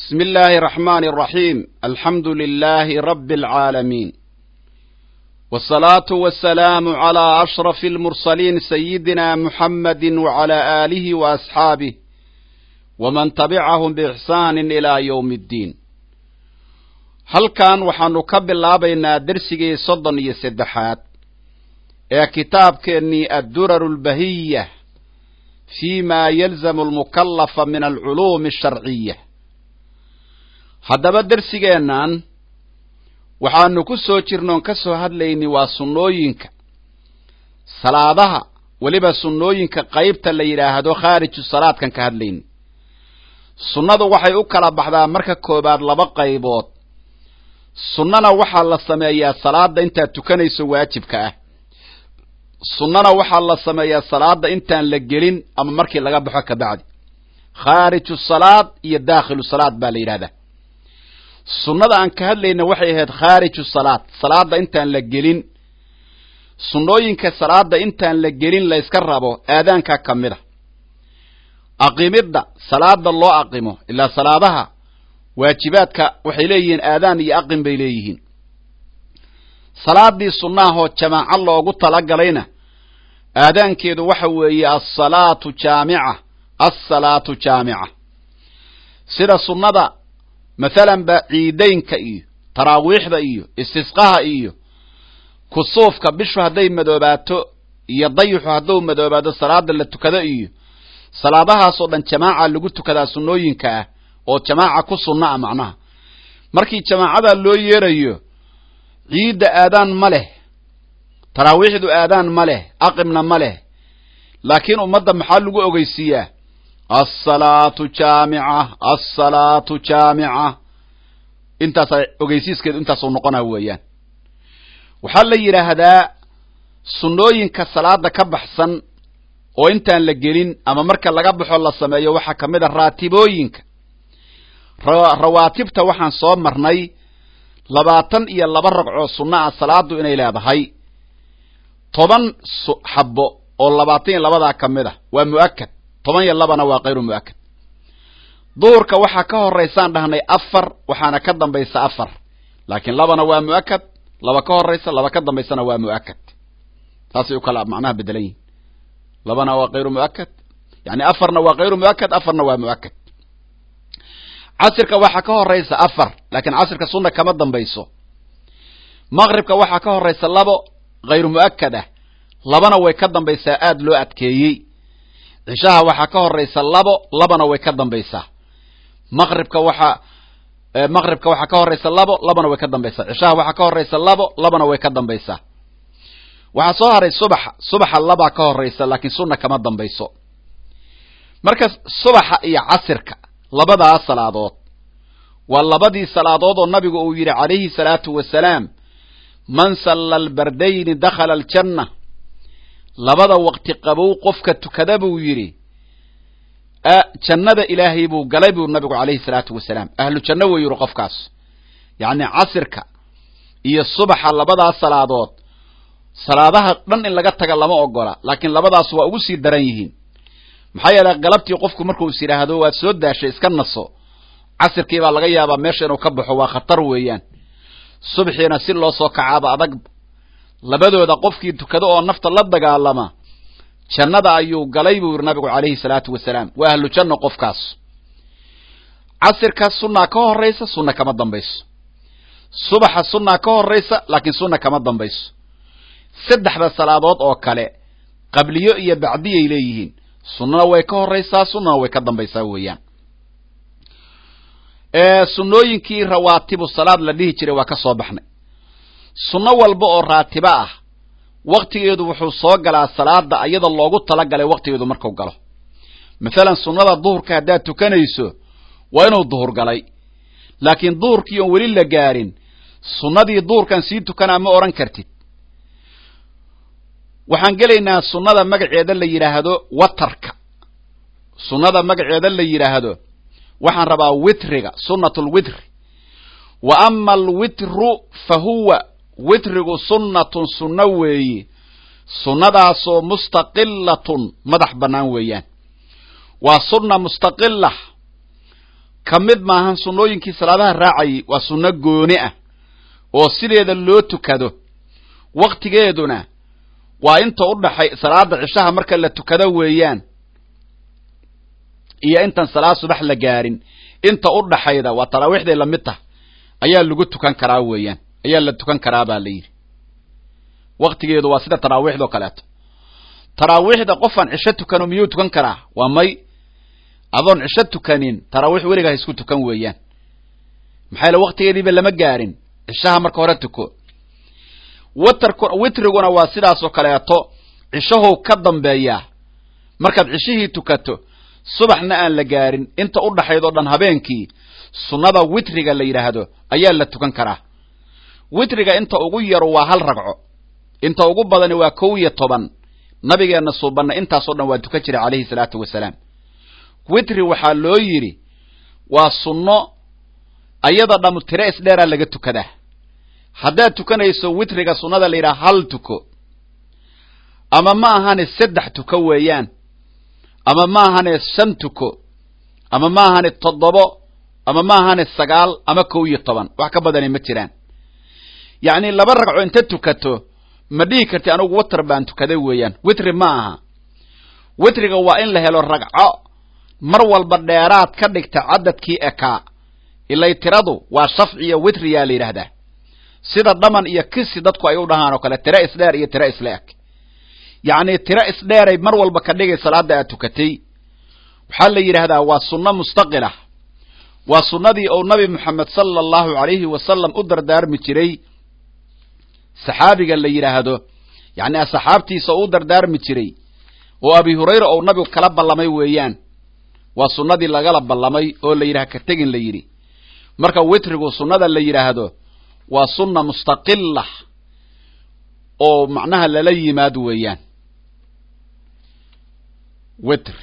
بسم الله الرحمن الرحيم الحمد لله رب العالمين والصلاة والسلام على أشرف المرسلين سيدنا محمد وعلى آله وأصحابه ومن تبعهم بإحسان إلى يوم الدين halkan waxaanu ka bilaabaynaa dersigii soddon iyo saddexaad ee kitaabkeennii adduraru lbahiya fi ma yalzamu almukallafa min alculuumi asharciya haddaba dersigeennan waxaanu ku soo jirnoon ka soo hadlayni waa sunnooyinka salaadaha weliba sunnooyinka qaybta la yidhaahdo khaariju salaadkan ka hadlayni sunnadu waxay u kala baxdaa marka koobaad laba qaybood sunnana waxaa la sameeyaa salaada intaad tukanayso waajibka ah sunnana waxaa la sameeyaa salaada intaan la gelin ama markii laga baxo kabacdi khaariju salaad iyo daakhilu salaad baa la yidhahdaa sunnada aan ka hadlayna waxay ahayd khaariju salaad salaada intaan la gelin sunnooyinka salaada intaan la gelin la yska rabo aadaanka ka mid a aqimidda salaada loo aqimo ilaa salaadaha waajibaadka waxay leeyihiin aadaan iyo aqin bay leeyihiin salaadii sunnaahoo jamaaco loogu talagalayna aadaankeedu waxa weeye asalaatu jaamica assalaatu jaamica sida sunnada mathalanba ciidaynka iyo taraawiixda iyo istisqaha iyo kusuufka bishu hadday madoobaato iyo dayixu hadduu madoobaado salaada la tukado iyo salaadahaasoo dhan jamaaca lagu tukadaa sunnooyinka ah oo jamaaca ku sunna a macnaha markii jamaacada loo yeerayo ciidda aadaan ma leh taraawiixdu aadaan ma leh aqimna ma leh laakiin ummadda maxaa lagu ogeysiiyaa assalaatu jaamica assalaatu jaamica intaasa ogeysiiskeedu intaasuu noqonaa weeyaan waxaa la yidhaahdaa sunnooyinka salaada ka baxsan oo intaan la gelin ama marka laga baxo la sameeyo waxaa ka mid a raatibooyinka rawaatibta waxaan soo marnay labaatan iyo laba ragcoo sunno ah salaadu inay leedahay toban xabbo oo labaatan iyo labadaa ka mid a waa mu'akad toban iyo labana waa kayru mu'akad duhurka waxaa ka horaysaan dhahnay afar waxaana ka dambaysa afar laakiin labana waa mu'akad laba ka horaysa laba ka dambaysana waa mu'akad saasay u kala macnaha bedelan yihin labana waa kayru mu'akad yani afarna waa kayru mu'akad afarna waa mu'akad casirka waxaa ka horaysa afar laakiin casirka sunna kama dambayso maqribka waxaa ka horaysa labo khayru mu'akad ah labana way ka dambaysaa aada loo adkeeyey cishaha waxaa ka horaysa labo labana way ka dambaysaa maqribka waxaa maqribka waxaa ka horaysa labo labana way ka dambaysaa cishaha waxaa ka horaysa labo labana way ka dambaysaa waxaa soo haray subaxa subaxa labaa ka horaysa laakiin sunna kama dambayso marka subaxa iyo casirka labadaas salaadood waa labadii salaadood oo nabigu uu yidhi calayhi salaatu wasalaam man salla albardayni dakhala aljanna labada waqti qabow qofka tukada buu yidhi jannada ilaahay buu galay buu nabigu calayhi salaatu wasalaam ahlu janno wuu yidhi qofkaas yacni casirka iyo subaxa labadaas salaadood salaadaha dhan in laga taga lama ogola laakiin labadaas waa ugu sii daran yihiin maxaa yeele galabtii qofku markuu is yidhaahdo waad soo daashay iska naso casirkii baa laga yaabaa meesha inuu ka baxo waa khatar weeyaan subxiina si loo soo kacaaba adag labadooda qofkii tukado oo nafta la dagaalama jannada ayuu galay buu yidhi nabigu calayhi salaatu wasalaam waa ahlu janno qofkaas casirka sunnaa ka horaysa sunna kama dambayso subaxa sunnaa ka horaysa laakiin sunna kama dambayso saddexda salaadood oo kale qabliyo iyo bacdiyay leeyihiin sunnana way ka horaysaa sunnana way ka dambaysaa weeyaan sunnooyinkii rawaatibu salaad la dhihi jiray waa ka soo baxnay sunno walba oo raatibo ah waktigeedu wuxuu soo galaa salaada ayada loogu talagalay waktigeedu marku galo mathalan sunnada duhurka haddaad tukanayso waa inuu duhur galay laakiin duhurkii oon weli la gaarin sunnadii duhurkan sii tukanaa ma odhan kartid waxaan gelaynaa sunnada magaceeda la yidhaahdo watarka sunnada magaceeda la yidhaahdo waxaan rabaa witriga sunnat lwitri wa ama alwitru fa huwa witrigu sunnatun sunno weeye sunnadaasoo mustaqilatun madax bannaan weeyaan waa sunna mustaqila ka mid maahan sunnooyinkii salaadaha raacayay waa sunno gooni ah oo sideeda loo tukado waktigeeduna waa inta u dhaxay salaada cishaha marka la tukado weeyaan iyo intaan salaad subax la gaarin inta u dhaxayda waa taraawiixday lamid tah ayaa lagu tukan karaa weeyaan ayaa la tukan karaa baa la yidhi waktigeedu waa sida taraawiixdao kaleeto taraawiixda qofaan cisho tukano miyuu tukan karaa waa may adoon cisho tukanin taraawiix weligaa ha isku tukan weeyaan maxaa yaele waktigeediiba lama gaarin cishaha marka hore tuko watarku witriguna waa sidaasoo kaleeto cishahow ka dambeeyaa markaad cishihii tukato subaxna aan la gaarin inta u dhaxayd oo dhan habeenkii sunnada witriga la yidhaahdo ayaa la tukan karaa witriga inta ugu yaro waa hal ragco inta ugu badani waa kow iyo toban nabigeenna suubanna intaasoo dhan waa tukan jiray calayhi salaatu wasalaam witri waxaa loo yidhi waa sunno ayada dhammu tire isdheeraa laga tukadaa haddaad tukanayso witriga sunnada la yidhaha hal tuko ama ma ahane saddex tuko weeyaan ama ma ahane shan tuko ama ma ahane toddobo ama ma ahane sagaal ama kow iyo toban wax ka badani ma jiraan yacni laba ragco inta tukato ma dhihi karti anugu watar baan tukaday weeyaan witri ma aha witriga waa in la helo ragco mar walba dheeraad ka dhigta cadadkii ekaa ilay tiradu waa shafci iyo witriyaa la yidhaahdaa sida dhaman iyo kisi dadku ay u dhahaan oo kale tiro isdheer iyo tiro isla eg yacni tiro isdheeray mar walba ka dhigay salaada aad tukatay waxaa la yidhaahdaa waa sunno mustaqilah waa sunnadii uu nabi moxamed sala allahu alayhi wasalam u dardaarmi jiray saxaabiga la yidhaahdo yacni asxaabtiisa u dardaarmi jiray oo abi hurayra ou nabigu kala ballamay weeyaan waa sunnadii lagala ballamay oo la yidhaha ka tegin la yidhi marka witrigu sunnada la yidhaahdo waa sunna mustaqila oo macnaha lala yimaad weeyaan witri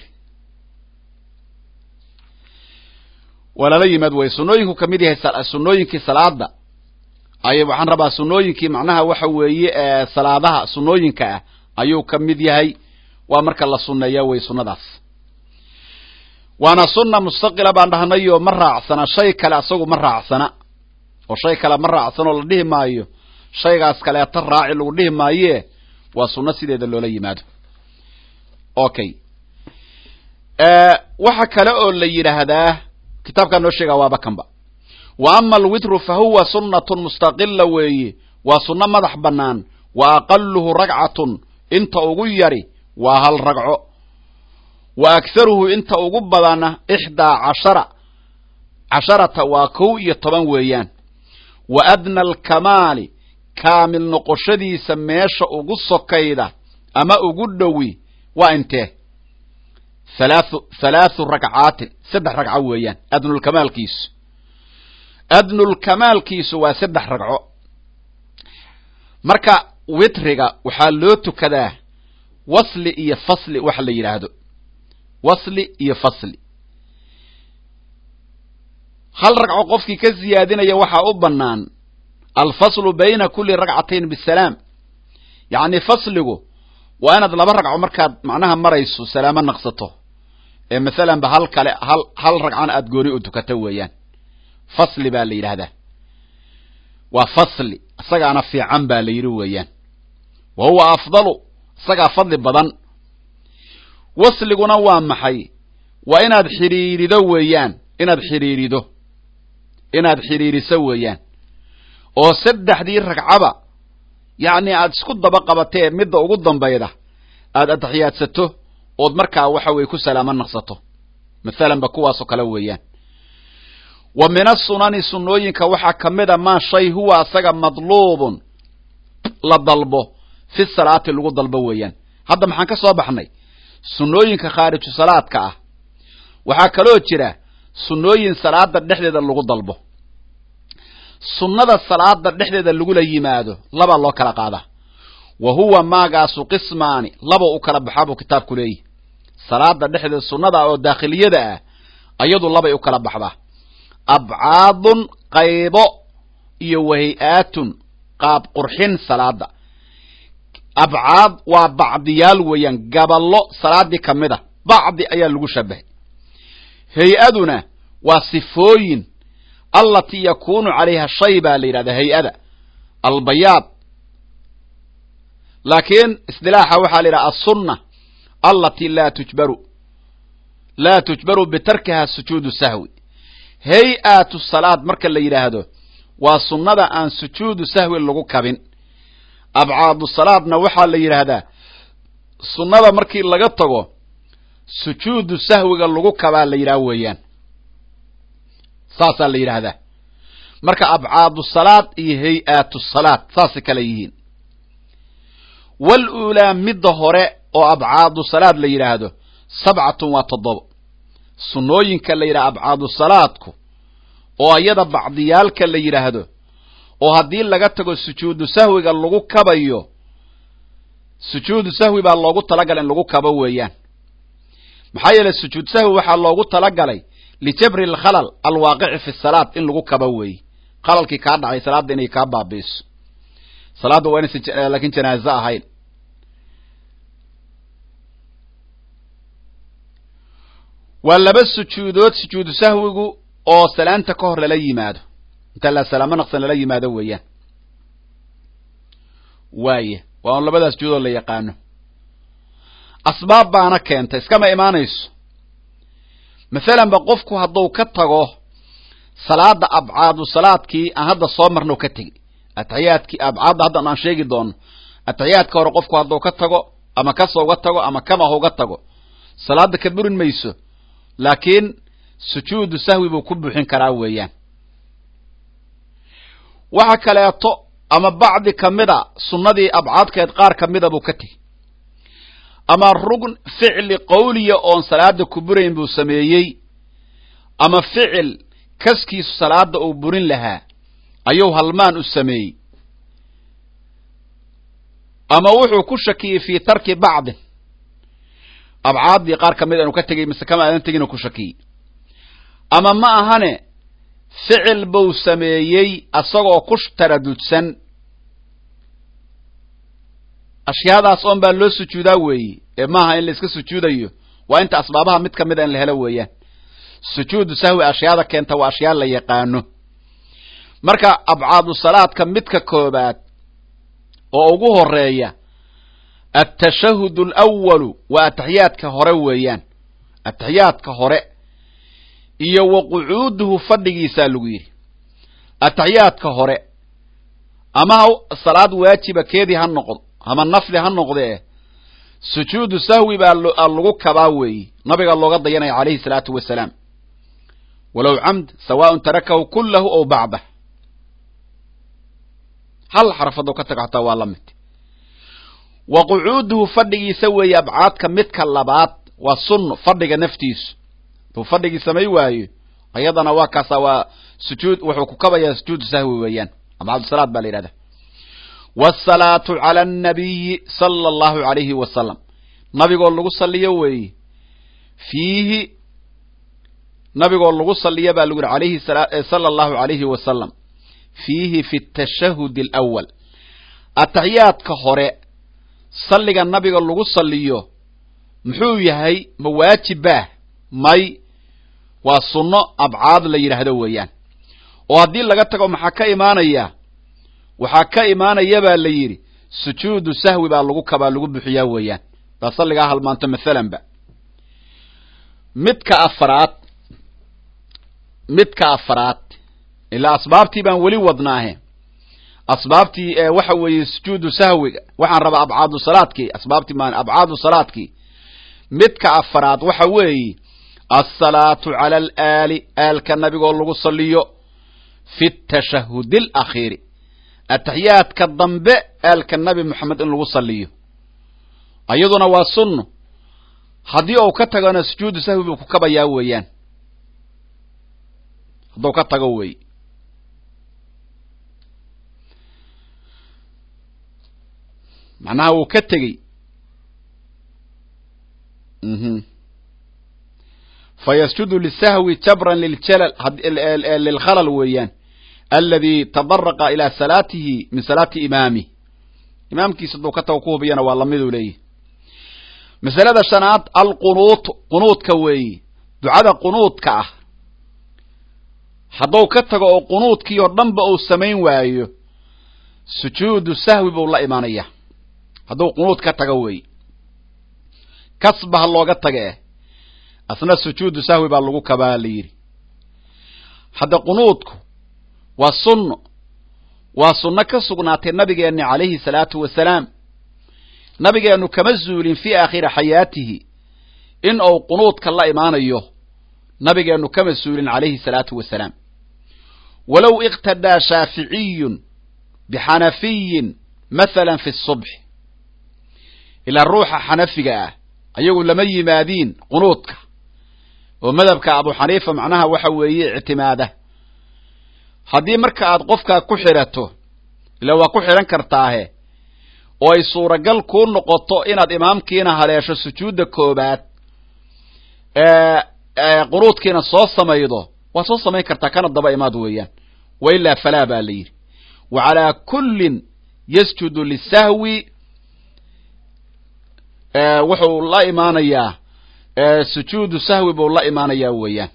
waa lala yimaad wey sunnooyinku ka mid yahay sunnooyinkii salaada ay waxaan rabaa sunnooyinkii macnaha waxa weeye salaadaha sunnooyinka ah ayuu ka mid yahay waa marka la sunneeya wey sunnadaas waana sunna mustaqila baan dhahnayoo ma raacsana shay kale asagu ma raacsana oo shay kale ma raacsanoo la dhihi maayo shaygaas kaleeta raaci lagu dhihi maayee waa sunno sideeda loola yimaado okay waxa kale oo la yidhaahdaa kitaabkaa noo sheegaa waaba kanba wa ama alwitru fa huwa sunnatun mustaqila weeye waa sunno madax bannaan wa aqaluhu ragcatun inta ugu yari waa hal ragco wa akharuhu inta ugu badana ixdaa cashara casharata waa kow iyo toban weeyaan wa adna alkamaali kaamil noqoshadiisa meesha ugu sokayda ama ugu dhowi waa intee halaathu halaathu ragcaatin saddex ragco weeyaan adnulkamaalkiisu adnulkamaalkiisu waa saddex ragco marka witriga waxaa loo tukadaa wasli iyo fasli waxa la yidhaahdo wasli iyo fasli hal ragco qofkii ka siyaadinaya waxaa u bannaan alfaslu bayna kuli ragcatayn bisalaam yacni fasligu waa inaad laba ragco markaad macnaha marayso salaamo naqsato ee masalanba hal kale hal hal ragcana aada gooni u tukato weeyaan fasli baa la yidhaahdaa waa fasli isagaana fiican baa la yidhi weeyaan wa huwa afdalu isagaa fadli badan wasliguna waa maxay waa inaad xidhiirido weeyaan inaad xidhiirido inaad xidhiiriso weeyaan oo saddexdii ragcaba yacni aad isku daba qabatee midda ugu dambayda aad ataxiyaadsato ood markaa waxa weye ku salaamo naqsato mathalanba kuwaasoo kale weeyaan wa min asunani sunnooyinka waxaa ka mid a maa shay huwa asaga madluubun la dalbo fi salaati lagu dalbo weeyaan hadda maxaan ka soo baxnay sunnooyinka khaariju salaadka ah waxaa kaloo jira sunnooyin salaada dhexdeeda lagu dalbo sunnada salaada dhexdeeda lagula yimaado labaa loo kala qaadaa wa huwa maagaasu qismaani laba u kala baxaa buu kitaabku leeyahy salaada dhexdeeda sunnada oo daakhiliyada ah ayadu labay u kala baxdaa abcaadun qaybo iyo wahay-aatun qaab qurxin salaada abcaad waa bacdiyaal weeyaan gaballo salaadii ka mid a bacdi ayaa lagu shabahay hay-aduna waa sifooyin allatii yakuunu calayha shay baa la yidhahdaa hay-ada albayaad laakiin isdilaaxa waxaa la yidhaha assunna allatii laa tujbaru laa tujbaru bitarkiha sujuudu sahwi hay-atu salaad marka la yidhaahdo waa sunnada aan sujuudu sahwi lagu kabin abcaadu salaadna waxaa la yidhaahdaa sunnada markii laga tago sujuudu sahwiga lagu kabaa la yidhaha weeyaan saasaa la yidhaahdaa marka abcaadu salaad iyo hay-atu salaad saasay kale yihiin wal uulaa midda hore oo abcaadu salaad la yidhaahdo sabcatun waa toddobo sunnooyinka la yidhaha abcaadu salaadku oo iyada bacdiyaalka la yidhaahdo oo haddii laga tago sujuudu sahwiga lagu kabayo sujuudu sahwi baa loogu talagalay in lagu kabo weeyaan maxaa yeeley sujuud sahwi waxaa loogu talagalay lijabri alkhalal alwaaqici fi salaad in lagu kabo weeye khalalkii kaa dhacay salaadda inay kaa baabiiso salaadda waa inaysan laakiin janaaze ahayn waa laba sujuudood sujuudu sahwigu oo salaanta ka hor lala yimaado inta la salaamo naqsan lala yimaado weeyaan waaye waa un labadaas sujuudood la yaqaano asbaab baana keenta iskama imaanayso masalanba qofku hadduu ka tago salaada abcaadu salaadkii aan hadda soo marno ka tegi ataxiyaadkii abcaadda haddan aan sheegi doono ataxiyaadka hore qofku hadduu ka tago ama kasa uga tago ama kamaha uga tago salaada ka burin mayso laakiin sujuudu sahwi buu ku buuxin karaa weeyaan waxa kaleeto ama bacdi kamida sunnadii abcaadkeed qaar kamida buu ka tegi ama rugn ficli qawliya oon salaada ku burayn buu sameeyey ama ficil kaskiisu salaada uu burin lahaa ayuu halmaan u sameeyey ama wuxuu ku shakiyey fii tarki bacdin abcaaddii qaar ka mid anu ka tegey mise kama aadan tegin ku shakiyey ama ma ahane ficil buu sameeyey asagoo ku taradudsan ashyaadaas oon baa loo sujuudaa weeye ee maaha in la iska sujuudayo waa inta asbaabaha mid ka mid a in la helo weeyaan sujuudu sahwi ashyaada keenta waa ashyaa la yaqaano marka abcaadu salaadka midka koobaad oo ugu horeeya atashahud alawalu waa ataxiyaadka hore weeyaan ataxiyaadka hore iyo wa qucuuduhu fadhigiisaa lagu yidhi ataxiyaadka hore ama salaad waajiba keedii ha noqdo ama nafli ha noqdee sujuudu sahwi baa lagu kabaa weeye nabiga looga dayanaya calayhi salaatu wasalaam walow camd sawaaun tarakahu kullahu ow bacdah hal xarafadoo ka tago xataa waa la mid wa qucuuduhu fadhigiisa weeye abcaadka midka labaad waa sunno fadhiga naftiisu duu fadhigii samay waayo ayadana waa kaasa waa sujuud wuxuu ku kabayaa sujuudu sahwi weeyaan abcaadusalaad baa la yidhahda wsalaatu cala annabiyi sala allahu alayhi wasalam nabigoo lagu saliyo weeye fiihi nabigoo lagu saliya baa lagu yihi alayhi sala allahu alayhi wasalam fiihi fi tashahudi alawal ataxiyaadka hore salliga nabiga lagu saliyo muxuu yahay ma waajib baah may waa sunno abcaad la yidhaahdo weeyaan oo haddii laga tago maxaa ka imaanaya waxaa ka imaanaya baa la yidhi sujuudu sahwi baa lagu kabaa lagu bixiyaa weeyaan baa salligaa halmaanto mathalanba midka afaraad midka afaraad ilaa asbaabtii baan weli wadnaahe asbaabtii ee waxa weeye sujuudu sahwiga waxaan rabaa abcaadu salaadkii asbaabtii maan abcaadu salaadkii midka afaraad waxa weeye alsalaatu cala alaali aalka nabigoo lagu saliyo fi tashahudi alakhiiri ataxiyaadka dambe aalka nabi moxamed in lagu saliyo iyaduna waa sunno haddii uu ka tagana sujuudu sahwi buu ku kabayaa weeyaan hadduu ka tago wey macnaha wuu ka tegey fayasjudu lisahwi jabran liljalal lilkhalal weeyaan aladi tadaraqa ilaa salaatihi min salaati imaamih imaamkiisa hadduu ka tago ku hubiyana waa lamiduu leeyahy masalada shanaad alqunuut qunuudka weeye ducada qunuudka ah hadduu ka tago oo qunuudkii oo dhanba uu samayn waayo sujuudu sahwi buu la imaanaya hadduu qunuud ka tago weeye kasba ha looga taga eh asna sujuudu sahwi baa lagu kabaa la yidhi hadda qunuudku waa sunno waa sunno ka sugnaatay nabigeenni calayhi salaatu wasalaam nabigeennu kama zuulin fii aakhiri xayaatihi in uu qunuudka la imaanayo nabigeennu kama zuulin calayhi salaatu wasalaam walow iqtadaa shaaficiyun bixanafiyin mathalan fi subx ilaa ruuxa xanafiga ah ayagu lama yimaadiin qunuudka oo madhabka abu xaniifa macnaha waxa weeye ictimaada haddii marka aad qofkaa ku xidhato ila waa ku xidhan kartaahe oo ay suuragal kuu noqoto inaad imaamkiina haleesho sujuudda koobaad qunuudkiina soo samaydo waad soo samayn kartaa kana daba imaad weeyaan wa ilaa falaa baa la yidhi wa calaa kullin yasjudu lisahwi wuxuu la imaanayaa sujuudu sahwi buu la imaanayaa weeyaan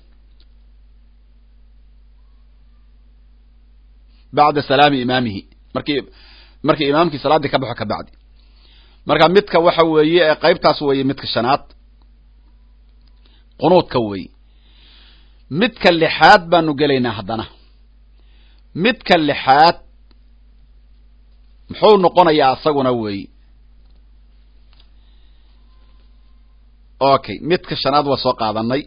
bacda salaami imaamihi markii markii imaamkii salaaddii ka baxo ka bacdi marka midka waxa weeye qaybtaas weeye midka shanaad qunuudka weeye midka lixaad baanu gelaynaa haddana midka lixaad muxuu noqonayaa asaguna weeye okay midka shanaad waa soo qaadanay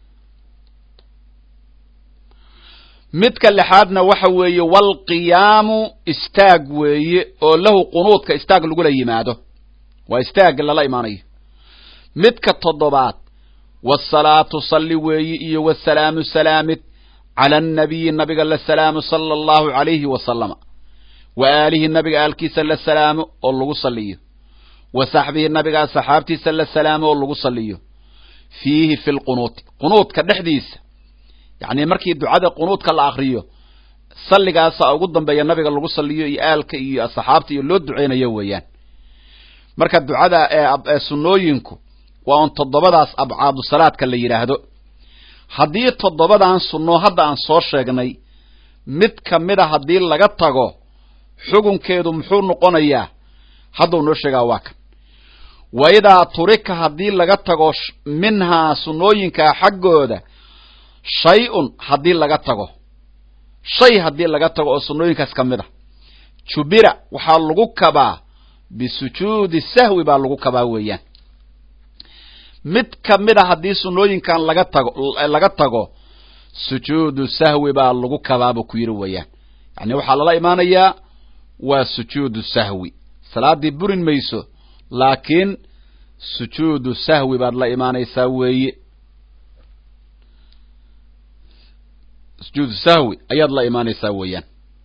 midka lixaadna waxa weeye walqiyaamu istaag weeye oo lahu qunuudka istaag lagula yimaado waa istaag lala imaanayo midka toddobaad wasalaatu salli weeye iyo wasalaamu salaamid cala annabiyi nabiga la salaamo sala allahu calayhi wasalama wa aalihi nabiga aalkiisa la salaamo oo lagu salliyo wa saxbihi nabigaa saxaabtiisa la salaamo oo lagu salliyo fiihi fi lqunuuti qunuudka dhexdiisa yacni markii ducada qunuudka la akriyo salligaasa ugu dambeeya nabiga lagu salliyo iyo aalka iyo saxaabta iyo loo duceynayo weeyaan marka ducada ee sunnooyinku waa un toddobadaas abcaadu salaadka la yidhaahdo haddii toddobadan sunno hadda aan soo sheegnay mid ka mida haddii laga tago xukunkeedu muxuu noqonayaa hadduu noo sheegaa waa kan wa idaa turika haddii laga tago minhaa sunnooyinkaa xaggooda shay-un haddii laga tago shay haddii laga tago oo sunnooyinkaas ka mid a jubira waxaa lagu kabaa bisujuudi sahwi baa lagu kabaa weeyaan mid ka mid a haddii sunnooyinkan laga tago laga tago sujuudu sahwi baa lagu kabaa buu ku yidhi weeyaan yacni waxaa lala imaanayaa waa sujuudu sahwi salaaddii burin mayso laakiin sujuudu sahwi baad la imaanaysaa weeye sujuudu sahwi ayaad la imaanaysaa weeyaan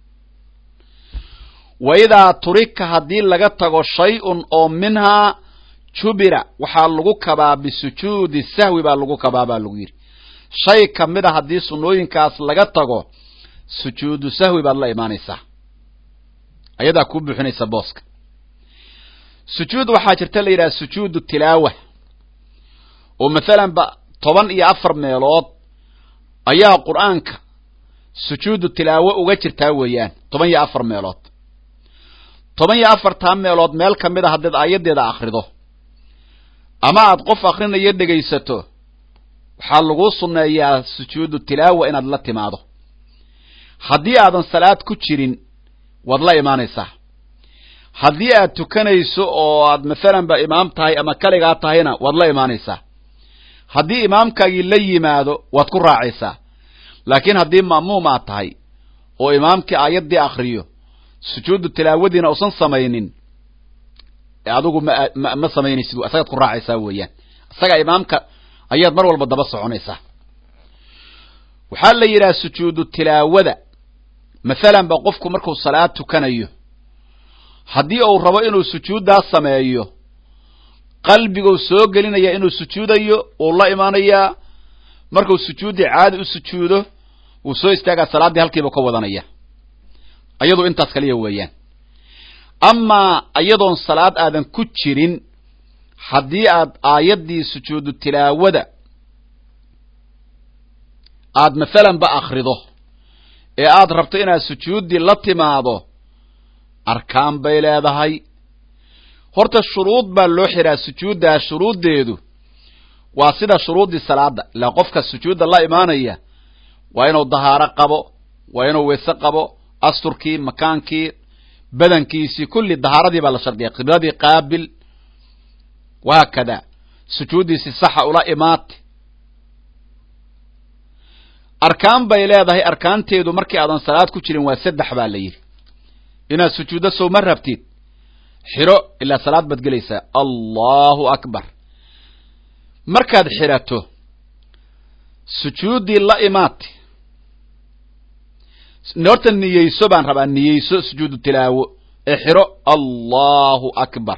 wa idaa turika haddii laga tago shay-un oo minhaa jubira waxaa lagu kabaa bisujuudi sahwi baa lagu kabaa baa lagu yidhi shay ka mid a haddii sunnooyinkaas laga tago sujuudu sahwi baad la imaanaysaa ayadaa kuu buuxinaysa booska sujuud waxaa jirta la yidhaha sujuudu tilaawa oo mathalan ba toban iyo afar meelood ayaa qur-aanka sujuudu tilaawo uga jirtaa weeyaan toban iyo afar meelood toban iyo afartaa meelood meel ka mid a haddaed aayaddeeda akrido ama aad qof akrinayo dhegaysato waxaa laguu sunneeyaa sujuudu tilaawa inaad la timaado haddii aadan salaad ku jirin waad la imaanaysaa haddii aad tukanayso oo aad mathalan ba imaam tahay ama kaligaa tahayna waad la imaanaysaa haddii imaamkaagii la yimaado waad ku raacaysaa laakiin haddii ma'muum aad tahay oo imaamkii aayaddii akriyo sujuudu tilaawadiina usan samaynin adigu ma ma ma samaynaysid isagaad ku raacaysaa weeyaan isaga imaamka ayaad mar walba daba soconaysaa waxaa la yidhaha sujuudu tilaawada mathalan ba qofku markuu salaad tukanayo haddii uu rabo inuu sujuuddaas sameeyo qalbiguu soo gelinaya inuu sujuudayo wuu la imaanayaa markuu sujuuddii caadi u sujuudo wuu soo istaagaa salaaddii halkiiba ka wadanaya ayadu intaas kaliya weeyaan amaa iyadoon salaad aadan ku jirin haddii aad aayaddii sujuudu tilaawada aad mathalan ba akrido ee aad rabto inaad sujuuddii la timaado arkaan bay leedahay horta shuruud baa loo xiraa sujuuddaa shuruuddeedu waa sida shuruuddii salaada ilaa qofka sujuudda la imaanaya waa inuu dahaaro qabo waa inuu weyse qabo asturkii makaankii badankiisii kulli dahaaradii baa la shardiyay qibladii qaabil wahaakada sujuuddiisi saxa ula imaate arkaan bay leedahay arkaanteedu markii aadan salaad ku jirin waa saddex baa la yidhi inaad sujuuddo sowma rabtid xiro ilaa salaad baad gelaysaa allahu akbar markaad xirato sujuuddii la imaate horta niyeyso baan rabaa niyeyso sujuudu tilaawo ee xiro allahu akbar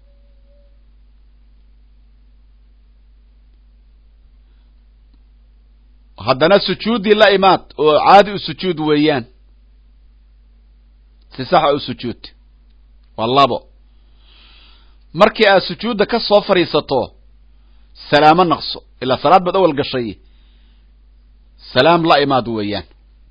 haddana sujuuddii la imaad oo caadi u sujuud weeyaan si saxa u sujuud waa labo markii aad sujuudda ka soo fadhiisato salaamo naqso ilaa salaad baad awal gashay salaam la imaad weeyaan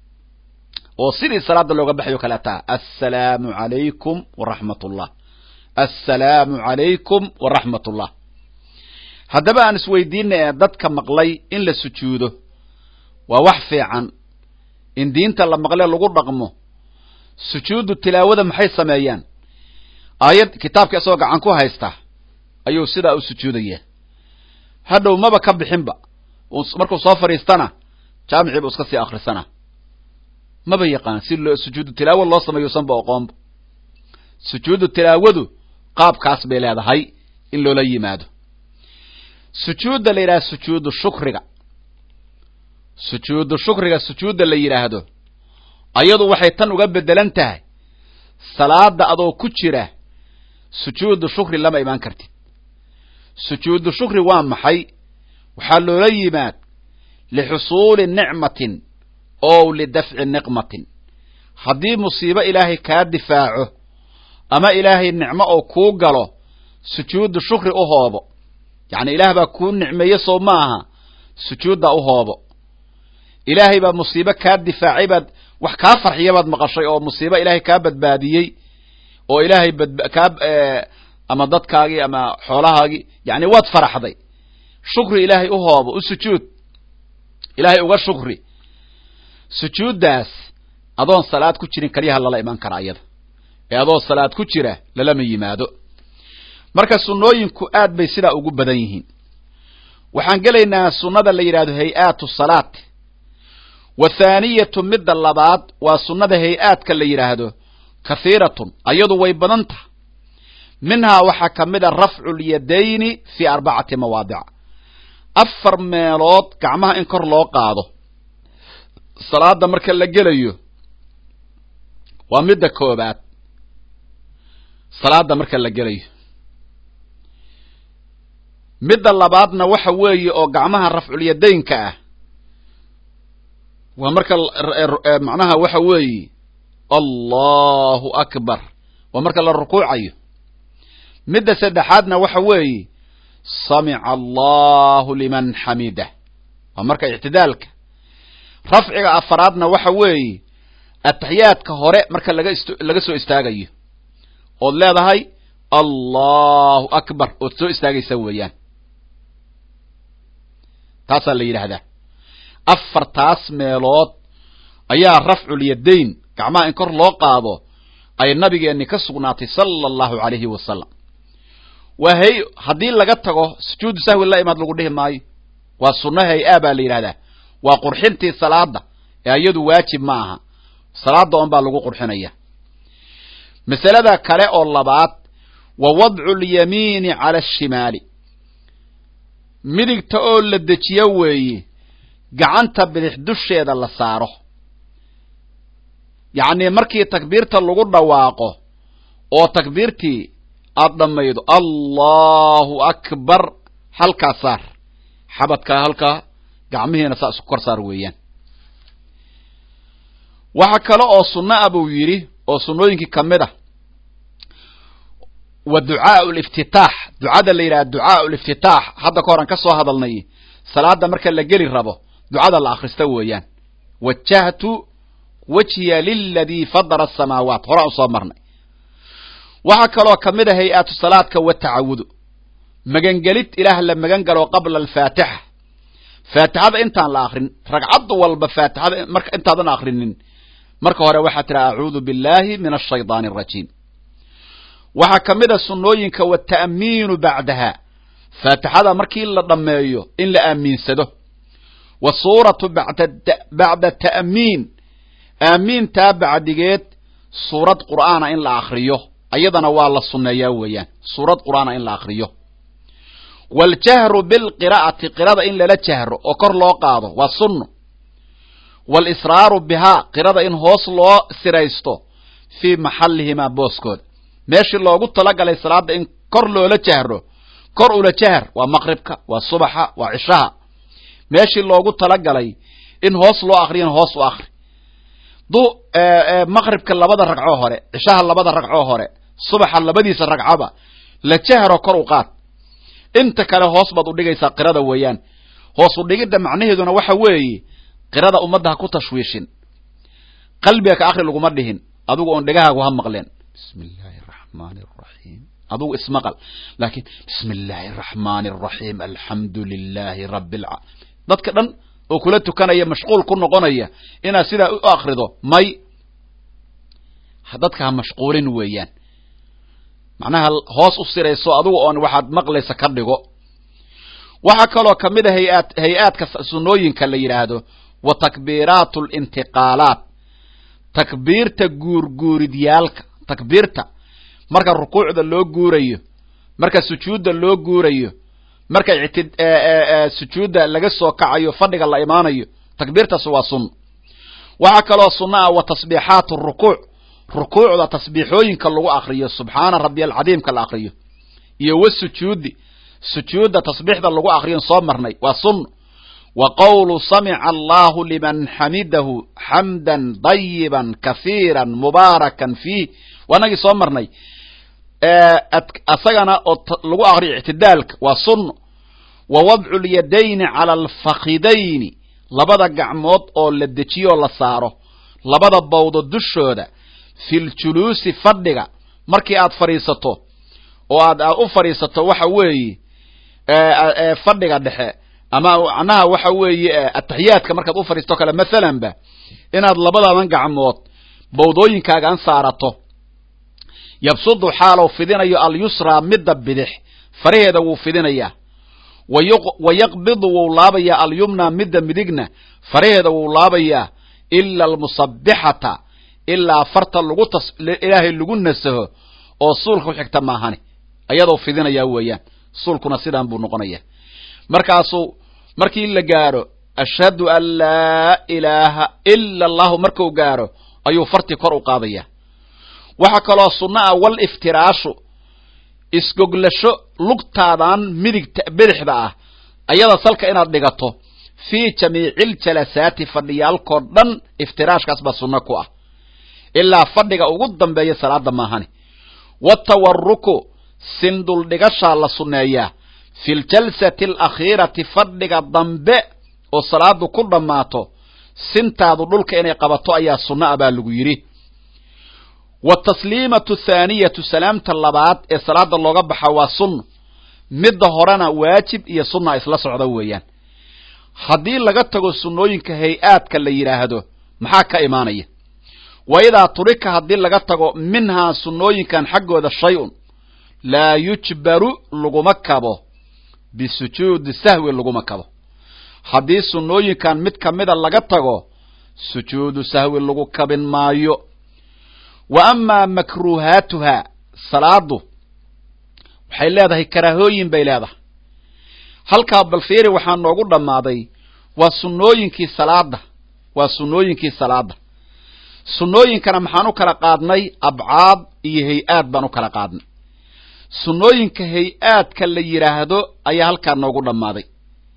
oo sidii salaada looga baxayo kale taa assalaamu calaykum waraxmat ullah assalaamu calaykum waraxmat ullah haddaba aan isweydiina ee dadka maqlay in la sujuudo waa wax fiican in diinta la maqle lagu dhaqmo sujuudu tilaawada maxay sameeyaan aayad kitaabka isagoo gacan ku haysta ayuu sidaa u sujuudayaa hadhow maba ka bixinba markuu soo fadhiistana jaamicii buu iska sii akrisana maba yaqaan si loo sujuudu tilaawo loo sameeyo sanba oqoonba sujuudu tilaawadu qaabkaas bay leedahay in loola yimaado sujuudda la yidhaha sujuudu shukriga sujuudu shukriga sujuudda la yidhaahdo ayadu waxay tan uga bedelan tahay salaada adoo ku jira sujuudu shukri lama imaan kartid sujuudu shukri waa maxay waxaa loola yimaad lixusuuli nicmatin ow lidafci niqmatin haddii musiibo ilaahay kaa difaaco ama ilaahay nicmo oo kuu galo sujuudu shukri u hoobo yacni ilaah baa kuu nicmeeye soo ma aha sujuuddaa u hoobo ilaahay baa musiibo kaa difaacay baad wax kaa farxiya baad maqashay oo musiibo ilaahay kaa badbaadiyey oo ilaahay badba kaa ama dadkaagii ama xoolahaagii yacni waad faraxday shukri ilaahay u hoobo u sujuud ilaahay uga shukri sujuuddaas adoon salaad ku jirin kaliyaha lala iman karaa iyada ee adoo salaad ku jira lalama yimaado marka sunnooyinku aad bay sidaa ugu badan yihiin waxaan gelaynaa sunnada la yidhahdo hay-aatu salaat wa thaaniyatu midda labaad waa sunnada hay-aadka la yidhaahdo kathiiratun ayadu way badan taha minhaa waxaa ka mid a rafcu lyadayni fii arbacati mawaadic afar meelood gacmaha in kor loo qaado salaada marka la gelayo waa midda koobaad salaada marka la gelayo midda labaadna waxa weeye oo gacmaha rafculyadaynka ah waa marka macnaha waxa weeye allahu akbar waa marka la rukuucayo midda saddexaadna waxa weeye samica allahu liman xamidah waa marka ictidaalka rafciga afaraadna waxa weeye ataxiyaadka hore marka laga ist laga soo istaagayo ood leedahay allahu akbar ood soo istaagaysa weeyaan taasaa la yidhaahdaa afartaas meelood ayaa rafculyadayn gacmaha in kor loo qaado ay nabigeenni ka sugnaatay sala allahu calayhi wasalam waa hay haddii laga tago sujuudu sahwi la imaad lagu dhihi maayo waa sunno hay-a baa la yidhahdaa waa qurxintii salaada ee iyadu waajib ma aha salaada on baa lagu qurxinaya masalada kale oo labaad wa wadcu lyamiini cala ashimaali midigta oo la dejiyo weeye gacanta bidix dusheeda la saaro yacnii markii takbiirta lagu dhawaaqo oo takbiirtii aada dhammaydo allahu akbar halkaa saar xabadkaa halkaa gacmihiina saa isku kor saar weeyaan waxa kale oo sunno a buu yidhi oo sunnooyinkii ka mid ah wa ducaau liftitaax ducada la yidhaha ducaau liftitaax hadda ka horan ka soo hadalnay salaada marka la geli rabo ducada la akhrista weeyaan wajahtu wajhiya liladii fadara asamaawaat horaan usoo marnay waxaa kaloo ka mid a hay-aatu salaadka wa tacawudu magangelid ilaah la magan galo qabla alfaatixa faatixada intaan la akrin ragcad walba faatixada marka intaadan akrinin marka hore waxaa tidhaha acuudu billahi min ashaydaani arajiim waxaa ka mid a sunnooyinka wata'miinu bacdaha faatixada markii la dhammeeyo in la aamiinsado wa suuratu bacda ta'miin aamiintaa bacdigeed suurad qur'aana in la akriyo ayadana waa la sunneeyaa weeyaan suurad qur'aana in la akriyo waljahru bilqiraa'ati qirada in lala jahro oo kor loo qaado waa sunno walisraaru bihaa qirada in hoos loo siraysto fii maxallihimaa booskooda meeshii loogu talagalay salaada in kor loola jahro kor ula jahr waa maqribka waa subaxa waa cishaha meeshii loogu talagalay in hoos loo akriyan hoos u akri du maqribka labada ragcoo hore cishaha labada ragcoo hore subaxa labadiisa ragcaba la jahro kor u qaad inta kale hoos baad udhigaysaa qirada weeyaan hoos udhigidda macnaheeduna waxa weeye qirada ummadda ha ku tashwiishin qalbiga ka akri laguma dhihin adigu oon dhegahaagu ha maqleen bismi illaahi araxmaani araxiim adugu ismaqal laakiin bismi illaahi araxmaani araxiim alxamdu lilaahi rabbi alca dadka dhan oo kula tukanaya mashquul ku noqonaya inaad sidaa u akrido may dadka ha mashquulin weeyaan macnaha hoos u sirayso adugu oon waxaad maqlaysa ka dhigo waxaa kaloo ka mid a hay-aad hay-aadka sunnooyinka la yidhaahdo wa takbiiraatu lintiqaalaat takbiirta guurguuridyaalka takbiirta marka rukuucda loo guurayo marka sujuudda loo guurayo marka sujuudda laga soo kacayo fadhiga la imaanayo takbiirtaas waa sunno waxaa kaloo sunno ah wa tasbiixaatu rukuuc rukuucda tasbiixooyinka lagu akriyo subxaana rabbi alcadiimka la akriyo iyo wa sujuudi sujuudda tasbiixda lagu akriyon soo marnay waa sunno wa qowlu samica allahu liman xamidahu xamdan dayiban kahiiran mubaarakan fiih waanagii soo marnay asagana oo lagu akriyo ictidaalka waa sunno wa wadcu lyadayni cala alfakidayni labada gacmood oo la dejiyoo la saaro labada bawdo dushooda fi ljuluusi fadhiga markii aad fadhiisato oo aad u fadhiisato waxa weeye fadhiga dhexe ama macnaha waxa weeye ataxiyaadka markaad u fadhiisato kale mathalanba inaad labadadan gacmood bawdooyinkaagaan saarato yabsudu xaalow fidinayo alyusraa midda bidix faraheeda wuu fidinayaa wa yaqbidu wuu laabayaa alyumna midda midigna faraheeda wuu laabayaa ila almusabixata ilaa farta lagu tas ilaahay lagu nasaho oo suulka ku xigta maahani ayadoo fidinayaa weeyaan suulkuna sidaan buu noqonayaa markaasuu markii la gaaro ashhadu an laa ilaaha ila allahu marku gaaro ayuu fartii kor u qaadayaa waxaa kaloo sunno ah wal iftiraashu isgoglasho lugtaadan midigta bidixda ah ayada salka inaad dhigato fii jamiiciljalasaati fadhiyaalkoo dhan iftiraashkaas baa sunno ku ah ilaa fadhiga ugu dambeeya salaada maahani watawaruku sinduldhigashaa la sunneeyaa fi ljalsati alakhiirati fadhiga dambe oo salaadu ku dhammaato sintaadu dhulka inay qabato ayaa sunno ah baa lagu yidhi watasliimatu thaaniyatu salaamta labaad ee salaada looga baxa waa sunna midda horena waajib iyo sunna isla socda weeyaan haddii laga tago sunnooyinka hay-aadka la yidhaahdo maxaa ka imaanaya wa idaa turika haddii laga tago minhaa sunnooyinkan xaggooda shay-un laa yujbaru laguma kabo bisujuudi sahwi laguma kabo haddii sunnooyinkan mid ka mida laga tago sujuudu sahwi lagu kabin maayo wa amaa makruuhaatuhaa salaadu waxay leedahay karaahooyin bay leedahay halkaa balfiiri waxaa noogu dhammaaday waa sunnooyinkii salaada waa sunnooyinkii salaada sunnooyinkana maxaan u kala qaadnay abcaad iyo hay-aad baan u kala qaadnay sunnooyinka hay-aadka la yidhaahdo ayaa halkaa noogu dhammaaday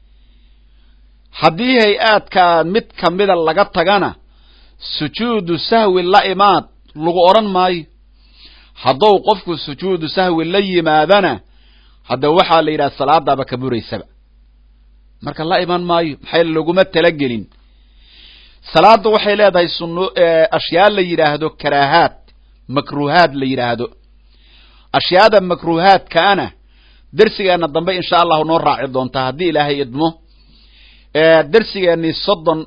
haddii hay-aadkaa mid ka mida laga tagana sujuudu sahwi la imaad lagu odhan maayo haddou qofku sujuudu sahwi la yimaadana hadda waxaa la yidhaha salaadaaba ka buraysaba marka la iman maayo maxay laguma talagelin salaaddu waxay leedahay sunno ashyaa la yidhaahdo karaahaad makruuhaad la yidhaahdo ashyaada makruuhaadkaana dersigeena dambe insha allahu noo raaci doontaa haddii ilaahay idmo dersigeennii soddon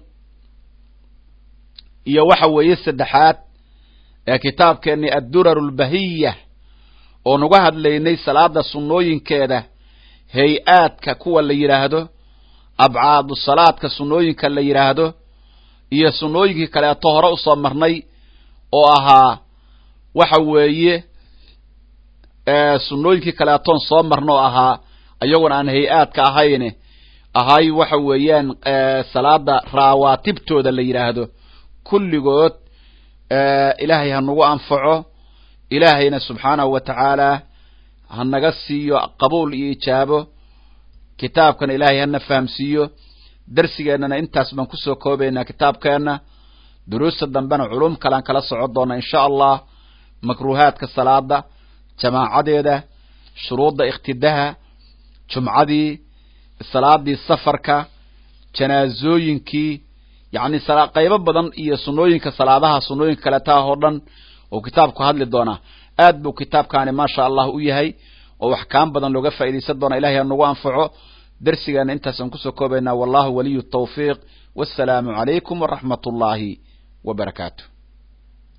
iyo waxa weeye saddexaad ee kitaabkeennii addurar lbahiya oo nuga hadlaynay salaada sunnooyinkeeda hay-aadka kuwa la yidhaahdo abcaadu salaadka sunnooyinka la yidhaahdo iyo sunnooyinkii kaleeto hore usoo marnay oo ahaa waxa weeye sunnooyinkii kaleetoon soo marna oo ahaa iyaguna aan hay-aadka ahayn ahay waxa weeyaan salaada raawaatibtooda la yidhaahdo kulligood ilaahay ha nagu anfaco ilaahayna subxaanahu wa tacaala ha naga siiyo qabuul iyo ijaabo kitaabkana ilaahay hana fahamsiiyo darsigeennana intaas baan kusoo koobaynaa kitaabkeenna duruusta dambena culum kalean kala socon doona insha allah makruuhaadka salaada jamaacadeeda shuruudda ikhtidaha jumcadii salaadii safarka janaazooyinkii yacni qaybo badan iyo sunnooyinka salaadaha sunnooyinka kaletaah oo dhan oo kitaabku hadli doonaa aad buu kitaabkaani maasha allah u yahay oo axkaam badan looga faa'iidaysan doona ilahay ha nagu anfaco dersigeena intaasaan kusoo koobaynaa wallahu waliyu tawfiiq wassalaamu calaykum waraxmat ullaahi wa barakaatu